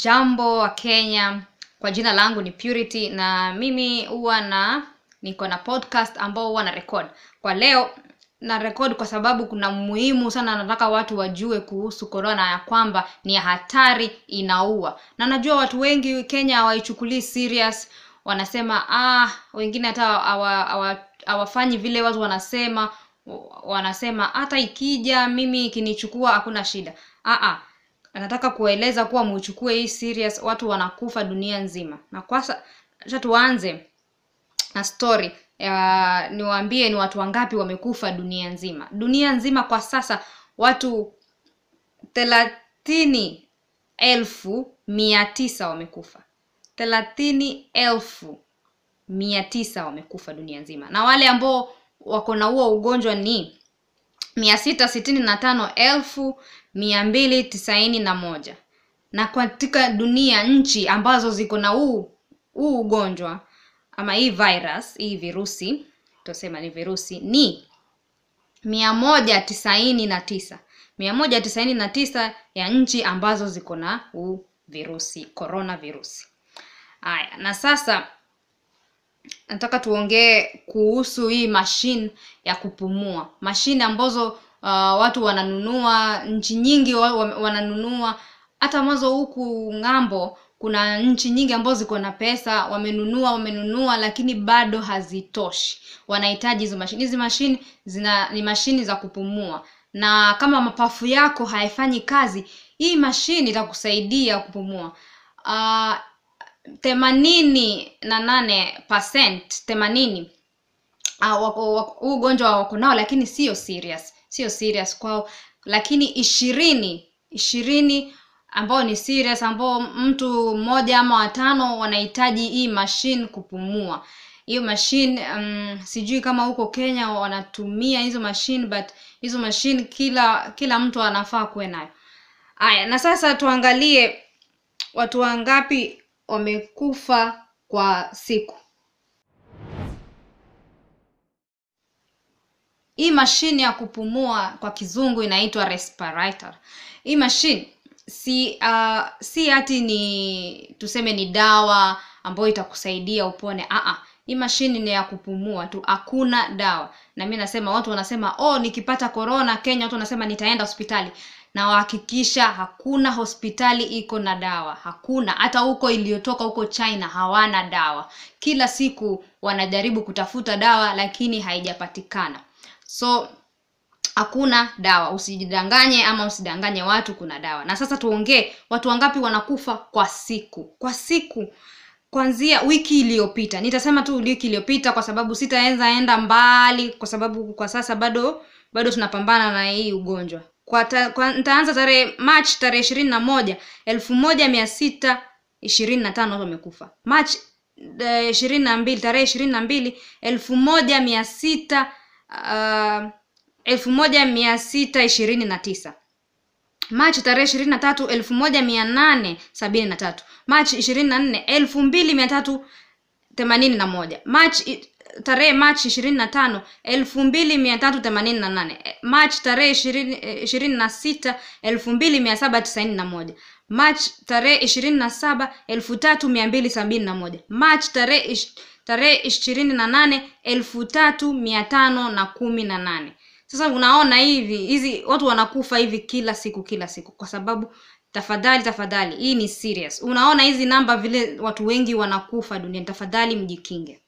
Jambo wa Kenya, kwa jina langu ni Purity na mimi huwa na niko na podcast ambao huwa na record. Kwa leo na record kwa sababu kuna muhimu sana, nataka watu wajue kuhusu corona ya kwamba ni ya hatari, inaua. Na najua watu wengi Kenya hawaichukulii serious, wanasema ah, wengine hata hawa- hawa- hawafanyi vile watu wanasema, wanasema hata ikija mimi ikinichukua hakuna shida. Ah ah nataka kueleza kuwa muichukue hii serious watu wanakufa dunia nzima na kwasa acha tuanze na story ya niwaambie ni watu wangapi wamekufa dunia nzima dunia nzima kwa sasa watu thelathini elfu mia tisa wamekufa thelathini elfu mia tisa wamekufa dunia nzima na wale ambao wako na huo ugonjwa ni mia sita sitini na tano elfu mia mbili tisaini na moja na katika dunia nchi ambazo ziko na huu huu ugonjwa ama hii virus hii virusi tusema ni virusi ni mia moja tisaini na tisa mia moja tisaini na tisa ya nchi ambazo ziko na huu virusi corona virusi haya na sasa nataka tuongee kuhusu hii mashine ya kupumua mashine ambazo uh, watu wananunua nchi nyingi wa, wa, wananunua hata mwanzo huku ng'ambo kuna nchi nyingi ambazo ziko na pesa wamenunua wamenunua lakini bado hazitoshi wanahitaji hizo mashine hizi mashine zina ni mashine za kupumua na kama mapafu yako haifanyi kazi hii mashine itakusaidia kupumua uh, themanini na nane percent themanini ah, wako- wako- huu ugonjwa wako nao lakini sio serious sio serious kwao lakini ishirini ishirini ambao ni serious ambao mtu mmoja ama watano wanahitaji hii machine kupumua hiyo machine um, sijui kama huko kenya wanatumia hizo machine but hizo machine kila kila mtu anafaa kuwe nayo haya na sasa tuangalie watu wangapi wamekufa kwa siku hii mashine ya kupumua kwa kizungu inaitwa respirator hii mashine si uh, si hati ni tuseme ni dawa ambayo itakusaidia upone Aa, hii mashine ni ya kupumua tu hakuna dawa na mi nasema watu wanasema oh nikipata corona kenya watu wanasema nitaenda hospitali na wahakikisha hakuna hospitali iko na dawa hakuna hata huko iliyotoka huko china hawana dawa kila siku wanajaribu kutafuta dawa lakini haijapatikana so hakuna dawa usijidanganye ama usidanganye watu kuna dawa na sasa tuongee watu wangapi wanakufa kwa siku kwa siku kwanzia wiki iliyopita nitasema tu wiki iliyopita kwa sababu sitaenza enda mbali kwa sababu kwa sasa bado bado tunapambana na hii ugonjwa kwa, ta, kwa nitaanza tarehe march tarehe ishirini na moja elfu moja mia sita ishirini na tano watu wamekufa march ishirini na mbili tarehe ishirini na mbili elfu moja mia sita uh, elfu moja mia sita ishirini na tisa machi tarehe ishirini na tatu elfu moja mia nane sabini na tatu machi ishirini na nne elfu mbili mia tatu themanini na moja machi tarehe machi ishirini na tano elfu mbili mia tatu themanini na nane machi tarehe ishirini ishirini na sita elfu mbili mia saba tisaini na moja machi tarehe ishirini na saba elfu tatu mia mbili sabini na moja machi tarehe ish- tarehe ishirini na nane elfu tatu mia tano na kumi na nane sasa unaona hivi hizi watu wanakufa hivi kila siku kila siku kwa sababu tafadhali tafadhali hii ni serious unaona hizi namba vile watu wengi wanakufa duniani tafadhali mjikinge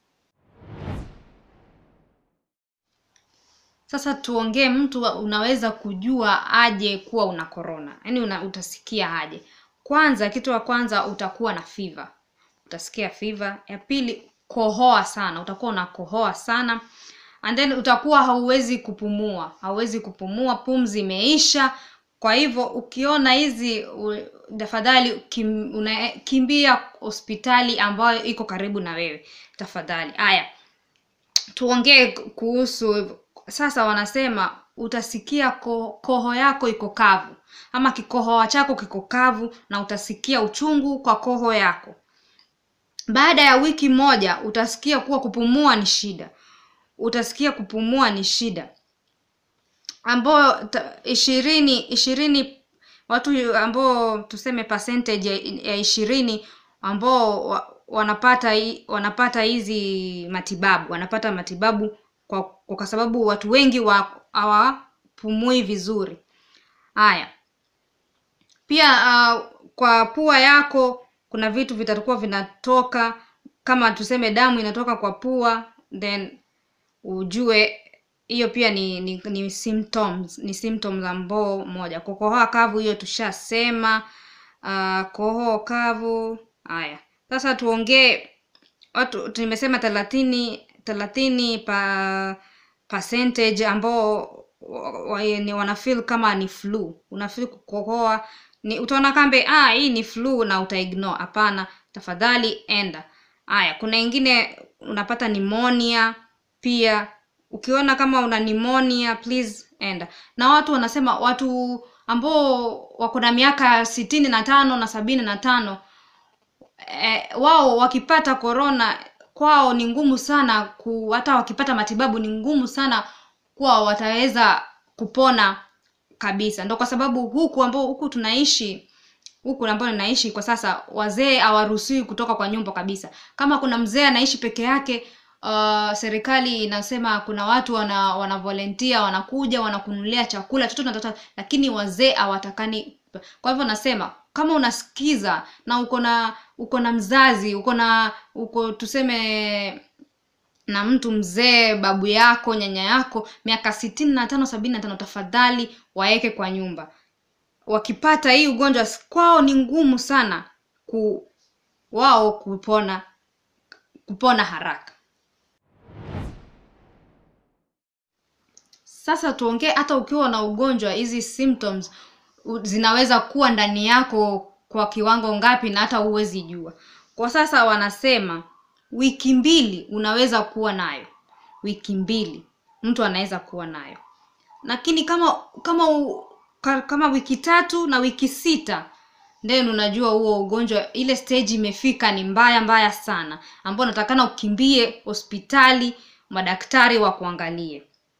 sasa tuongee mtu wa- unaweza kujua aje kuwa una corona yaani una, utasikia aje kwanza kitu wa kwanza utakuwa na fever utasikia fever ya pili kohoa sana utakuwa unakohoa sana and then utakuwa hauwezi kupumua hauwezi kupumua pumzi imeisha kwa hivyo ukiona hizi u- tafadhali kim, una, kimbia hospitali ambayo iko karibu na wewe tafadhali haya tuongee kuhusu sasa wanasema utasikia ko, koho yako iko kavu ama kikohoa chako kiko kavu na utasikia uchungu kwa koho yako baada ya wiki moja utasikia kuwa kupumua ni shida utasikia kupumua ni shida ambayo ta- ishirini ishirini watu ambao tuseme percentage ya- ya ishirini ambao wa, wanapata hi- wanapata hizi matibabu wanapata matibabu kwa, kwa sababu watu wengi wa hawapumui vizuri haya pia uh, kwa pua yako kuna vitu vitakuwa vinatoka kama tuseme damu inatoka kwa pua then ujue hiyo pia ni ni, ni symptoms ni symptoms ambao moja kukohoa kavu hiyo tushasema uh, kohoa kavu haya sasa tuongee watu tumesema thelathini thelathini pa percentage ambao wa- wa- ni wanafeel kama ni flu unafeel kukohoa ni utaona kambe ah hii ni flu na utaignore hapana tafadhali enda haya kuna ingine unapata pneumonia pia ukiona kama una pneumonia please enda na watu wanasema watu ambao wako na miaka sitini na tano na sabini na tano eh, wao wakipata korona kwao ni ngumu sana ku, hata wakipata matibabu ni ngumu sana kuwa wataweza kupona kabisa ndo kwa sababu huku ambao huku tunaishi huku ambao ninaishi kwa sasa wazee hawaruhusiwi kutoka kwa nyumba kabisa kama kuna mzee anaishi peke yake uh, serikali inasema kuna watu wana wana volunteer wanakuja wanakunulia chakula chochote unataka lakini wazee hawatakani kwa hivyo nasema kama unasikiza na uko na uko na mzazi uko na uko tuseme na mtu mzee babu yako nyanya yako miaka sitini na tano sabini na tano tafadhali waeke kwa nyumba wakipata hii ugonjwa kwao ni ngumu sana ku wao kupona kupona haraka sasa tuongee hata ukiwa na ugonjwa hizi symptoms u- zinaweza kuwa ndani yako kwa kiwango ngapi na hata huwezi jua kwa sasa wanasema wiki mbili unaweza kuwa nayo wiki mbili mtu anaweza kuwa nayo lakini kama kama u, ka, kama wiki tatu na wiki sita then unajua huo ugonjwa ile stage imefika ni mbaya mbaya sana ambao unatakana ukimbie hospitali madaktari wa kuangalie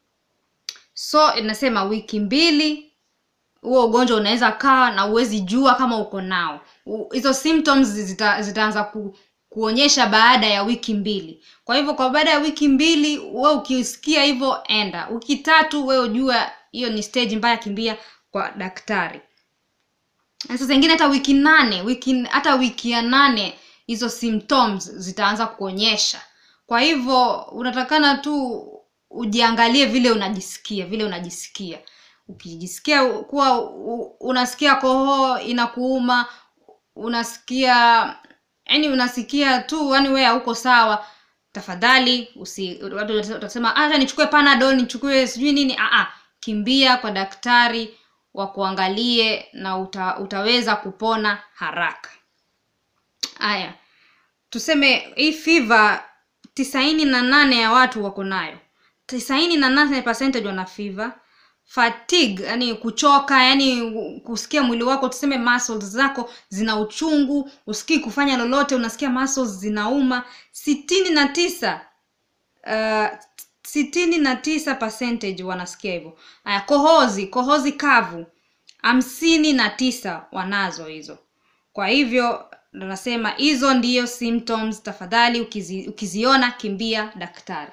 so inasema wiki mbili huo ugonjwa unaweza kaa na uwezi jua kama uko nao U- hizo symptoms zita, zitaanza ku, kuonyesha baada ya wiki mbili kwa hivyo kwa baada ya wiki mbili we ukisikia hivyo enda wiki tatu we ujua hiyo ni stage mbaya kimbia kwa daktari na sasa ingine hata wiki nane wiki hata wiki ya nane hizo symptoms zitaanza kuonyesha kwa hivyo unatakana tu ujiangalie vile unajisikia vile unajisikia ukijisikia kuwa u- unasikia kohoa inakuuma unasikia yani unasikia tu yani wewe hauko sawa tafadhali usi watu watasema acha nichukue panadol nichukue sijui nini ah ah kimbia kwa daktari wakuangalie na uta, utaweza kupona haraka haya tuseme hii fiva tisaini na nane ya watu wako nayo tisaini na nane percentage wana fiva fatigue yani kuchoka yani kusikia mwili wako tuseme muscles zako zina uchungu usikii kufanya lolote unasikia muscles zinauma sitini na tisa uh, sitini na tisa percentage wanasikia hivyo haya kohozi kohozi kavu hamsini na tisa wanazo hizo kwa hivyo ndo nasema hizo ndiyo symptoms tafadhali ukizi, ukiziona kimbia daktari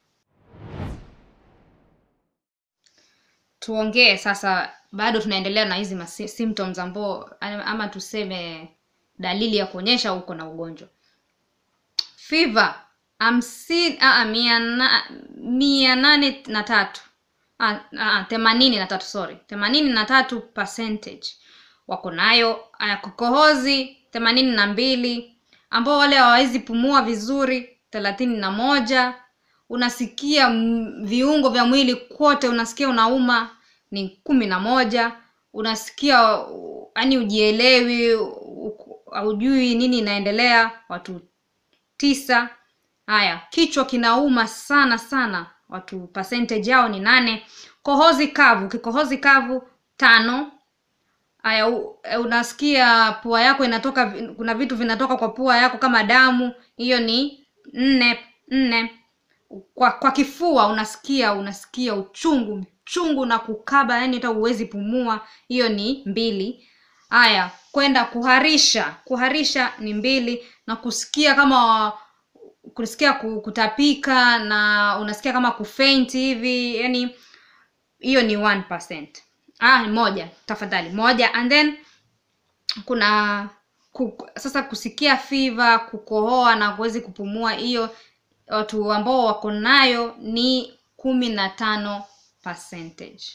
tuongee sasa bado tunaendelea na hizi masi- symptoms ambao ama tuseme dalili ya kuonyesha uko na ugonjwa fever hamsini ah, mia, na, mia nane na tatu ah, ah, themanini na tatu sorry themanini na tatu percentage wako nayo aya kukohozi themanini na mbili ambao wale hawawezi pumua vizuri thelathini na moja unasikia m- viungo vya mwili kote unasikia unauma ni kumi na moja unasikia yani ujielewi u- haujui nini inaendelea watu tisa haya kichwa kinauma sana sana watu percentage yao ni nane kohozi kavu kikohozi kavu tano haya u- e, unasikia pua yako inatoka vi- kuna vitu vinatoka kwa pua yako kama damu hiyo ni nne nne kwa kwa kifua unasikia unasikia uchungu mchungu na kukaba yani hata huwezi pumua hiyo ni mbili haya kwenda kuharisha kuharisha ni mbili na kusikia kama kusikia ku- kutapika na unasikia kama kufaint hivi yani hiyo ni 1%. ah moja tafadhali moja and then kuna ku, sasa kusikia fever kukohoa na kuwezi kupumua hiyo watu ambao wako nayo ni kumi na tano percentage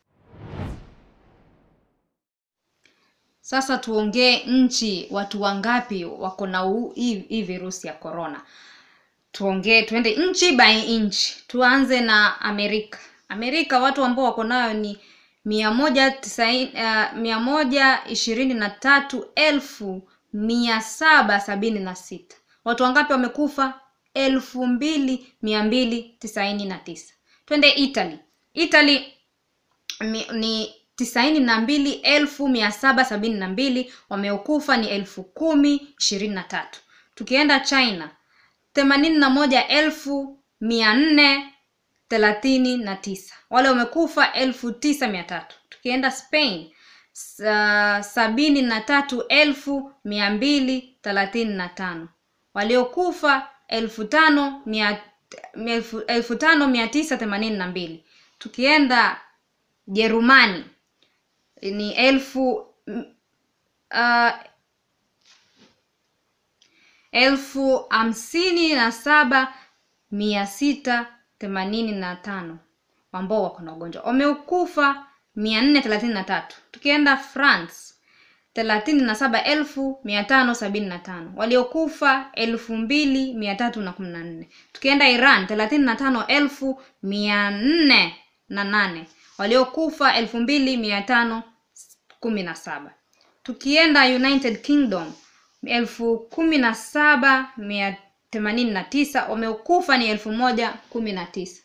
sasa tuongee nchi watu wangapi wako na huu- hii hii virusi ya corona tuongee tuende nchi by nchi tuanze na amerika amerika watu ambao wako nayo ni mia moja tisaini uh, mia moja ishirini na tatu elfu mia saba sabini na sita watu wangapi wamekufa elfu mbili mia mbili tisaini na tisa twende italy italy mi- ni tisaini na mbili elfu mia saba sabini na mbili wameokufa ni elfu kumi ishirini na tatu tukienda china themanini na moja elfu mia nne thelathini na tisa wale wamekufa elfu tisa mia tatu tukienda spain sa, sabini na tatu elfu mia mbili thelathini na tano waliokufa elfu tano mia elfu, elfu tano mia tisa themanini na mbili tukienda jerumani ni elfu mm, uh, elfu hamsini na saba mia sita themanini na tano ambao wako na ugonjwa wamekufa mia nne thelathini na tatu tukienda france thelathini na saba elfu mia tano sabini na tano waliokufa elfu mbili mia tatu na kumi na nne tukienda iran thelathini na tano elfu mia nne na nane waliokufa elfu mbili mia tano kumi na saba tukienda united kingdom elfu kumi na saba mia themanini na tisa wamekufa ni elfu moja kumi na tisa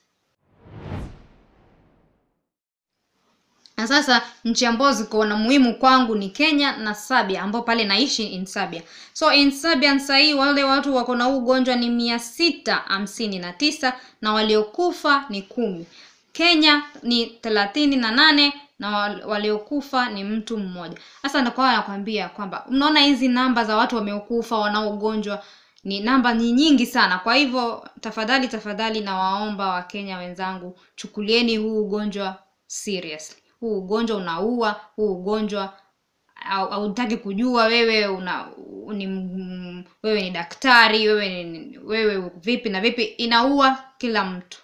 na sasa nchi ambazo ziko na muhimu kwangu ni kenya na sabia ambao pale naishi in sabia so in sabia sahii wale watu wako na huu ugonjwa ni mia sita hamsini na tisa na waliokufa ni kumi kenya ni thelathini na nane na wal- waliokufa ni mtu mmoja sasa nakuwa nakwambia kwamba mnaona hizi namba za watu wameokufa wanaogonjwa ni namba ni nyingi sana kwa hivyo tafadhali tafadhali nawaomba wakenya wenzangu chukulieni huu ugonjwa seriously huu ugonjwa unaua huu ugonjwa au- hautaki kujua wewe una ni m- wewe ni daktari wewe ni, wewe vipi na vipi inaua kila mtu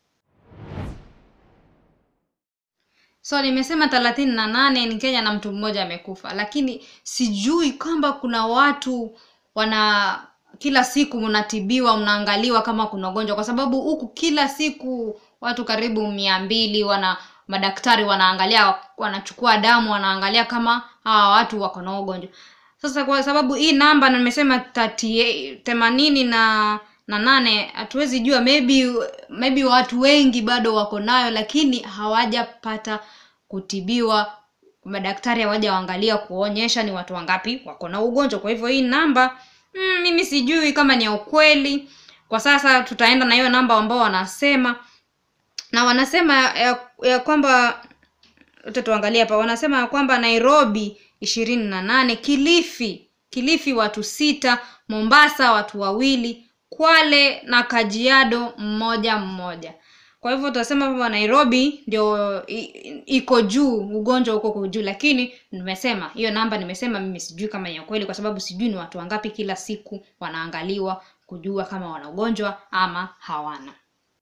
so nimesema thelathini na nane ni kenya na mtu mmoja amekufa lakini sijui kwamba kuna watu wana kila siku mnatibiwa mnaangaliwa kama kuna ugonjwa kwa sababu huku kila siku watu karibu mia mbili wana madaktari wanaangalia wanachukua damu wanaangalia kama hawa watu wako na ugonjwa sasa kwa sababu hii namba na nimesema 38 themanini na na nane hatuwezi jua maybe maybe watu wengi bado wako nayo lakini hawajapata kutibiwa madaktari hawajaangalia kuonyesha ni watu wangapi wako na ugonjwa kwa hivyo hii namba mm, mimi sijui kama ni ya ukweli kwa sasa tutaenda na hiyo namba ambao wanasema na wanasema ya, ya kwamba wote tuangalie hapa wanasema ya kwamba nairobi ishirini na nane kilifi kilifi watu sita mombasa watu wawili kwale na kajiado mmoja mmoja kwa hivyo tutasema kwamba nairobi ndio i- i- iko juu ugonjwa huko uko juu lakini nimesema hiyo namba nimesema mimi sijui kama ni ya kweli kwa sababu sijui ni watu wangapi kila siku wanaangaliwa kujua kama wana ugonjwa ama hawana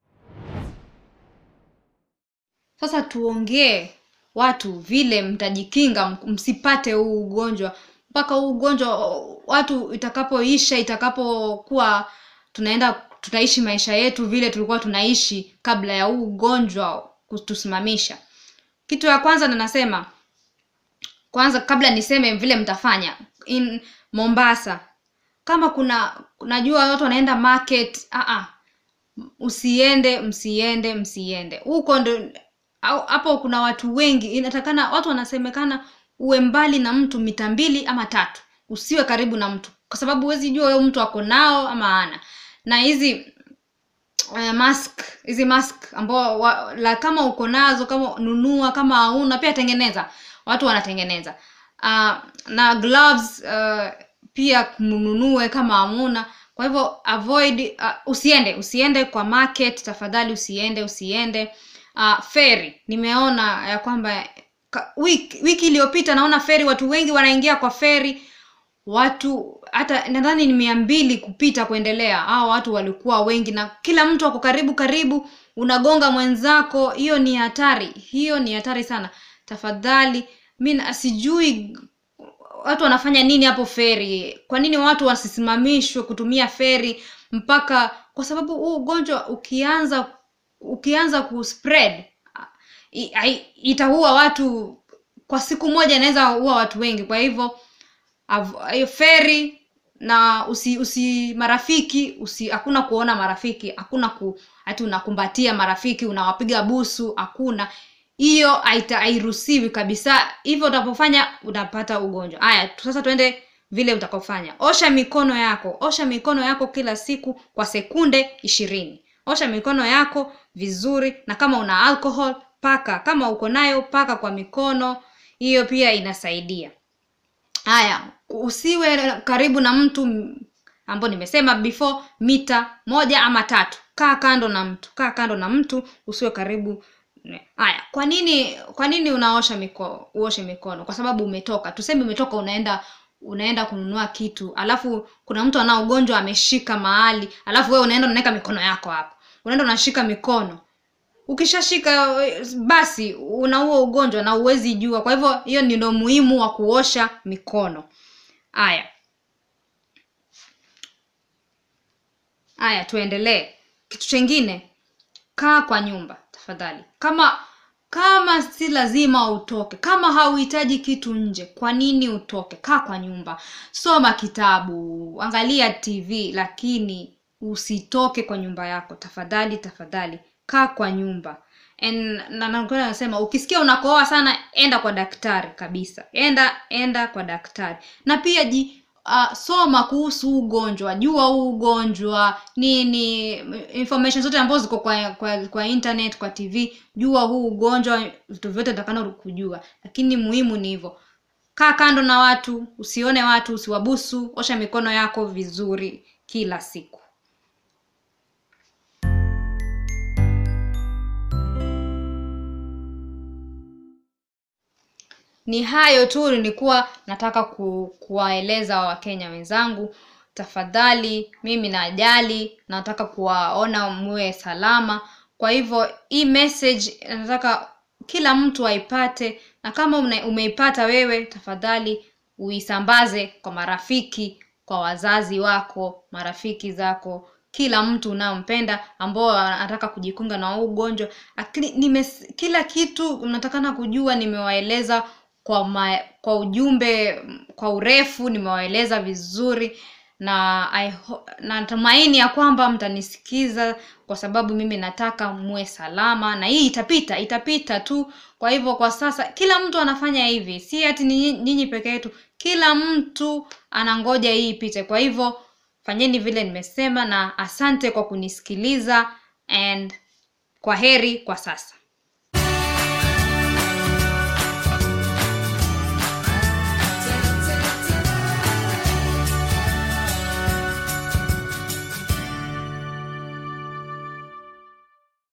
sasa tuongee watu vile mtajikinga m- msipate huu ugonjwa mpaka huu ugonjwa watu itakapoisha itakapokuwa tunaenda tunaishi maisha yetu vile tulikuwa tunaishi kabla ya huu ugonjwa kutusimamisha kitu ya kwanza na nasema kwanza kabla niseme vile mtafanya in mombasa kama kuna najua watu wanaenda market ah ah usiende msiende msiende huko ndo au- hapo kuna watu wengi inatakana watu wanasemekana uwe mbali na mtu mita mbili ama tatu usiwe karibu na mtu kwa sababu huwezi jua huyo mtu ako nao ama ana na hizi uh, mask hizi mask ambao wa, la kama uko nazo kama nunua kama hauna pia tengeneza watu wanatengeneza uh, na gloves uh, pia mnunue kama hamuna kwa hivyo avoid uh, usiende usiende kwa market tafadhali usiende usiende uh, feri nimeona ya kwamba ka, wiki, wiki iliyopita naona feri watu wengi wanaingia kwa feri watu hata nadhani ni mia mbili kupita kuendelea hao watu walikuwa wengi na kila mtu ako karibu karibu unagonga mwenzako hiyo ni hatari hiyo ni hatari sana tafadhali mi na- sijui watu wanafanya nini hapo feri kwa nini watu wasisimamishwe kutumia feri mpaka kwa sababu huu ugonjwa ukianza ukianza kuspread i- ai- itaua watu kwa siku moja inaweza ua watu wengi kwa hivyo av- hiyo feri na usi usi marafiki usi hakuna kuona marafiki hakuna ku hati unakumbatia marafiki unawapiga busu hakuna hiyo haita- hairuhusiwi kabisa hivyo utapofanya unapata ugonjwa haya tu- sasa tuende vile utakaofanya osha mikono yako osha mikono yako kila siku kwa sekunde ishirini osha mikono yako vizuri na kama una alcohol paka kama uko nayo paka kwa mikono hiyo pia inasaidia haya usiwe karibu na mtu m- ambao nimesema before mita moja ama tatu kaa kando na mtu kaa kando na mtu usiwe karibu ne- haya kwa nini kwa nini unaosha mikono uoshe mikono kwa sababu umetoka tuseme umetoka unaenda unaenda kununua kitu alafu kuna mtu anao ugonjwa ameshika mahali alafu wewe unaenda unaweka mikono yako hapo unaenda unashika mikono ukishashika eh, basi una huo ugonjwa na uwezi jua kwa hivyo hiyo ni ndo muhimu wa kuosha mikono haya haya tuendelee kitu chengine kaa kwa nyumba tafadhali kama kama si lazima utoke kama hauhitaji kitu nje kwa nini utoke kaa kwa nyumba soma kitabu angalia tv lakini usitoke kwa nyumba yako tafadhali tafadhali kaa kwa nyumba En- na nakwenda nasema ukisikia unakohoa sana enda kwa daktari kabisa enda enda kwa daktari na pia ji uh, soma kuhusu huu ugonjwa jua huu ugonjwa nini information zote ambazo ziko kwa, kwa kwa internet kwa tv jua huu ugonjwa vitu vyote takana kujua lakini muhimu ni hivyo kaa kando na watu usione watu usiwabusu osha mikono yako vizuri kila siku ni hayo tu nilikuwa nataka ku, kuwaeleza wakenya wenzangu tafadhali mimi najali nataka kuwaona muwe salama kwa hivyo hii message nataka kila mtu aipate na kama una, umeipata wewe tafadhali uisambaze kwa marafiki kwa wazazi wako marafiki zako kila mtu unayompenda ambao anataka kujikunga na huu ugonjwa lakini nimes, kila kitu natakana kujua nimewaeleza kwa ma, kwa ujumbe kwa urefu nimewaeleza vizuri na I ho- natumaini ya kwamba mtanisikiza kwa sababu mimi nataka muwe salama na hii itapita itapita tu kwa hivyo kwa sasa kila mtu anafanya hivi si ati ni nyinyi peke yetu kila mtu anangoja hii ipite kwa hivyo fanyeni vile nimesema na asante kwa kunisikiliza and kwa heri kwa sasa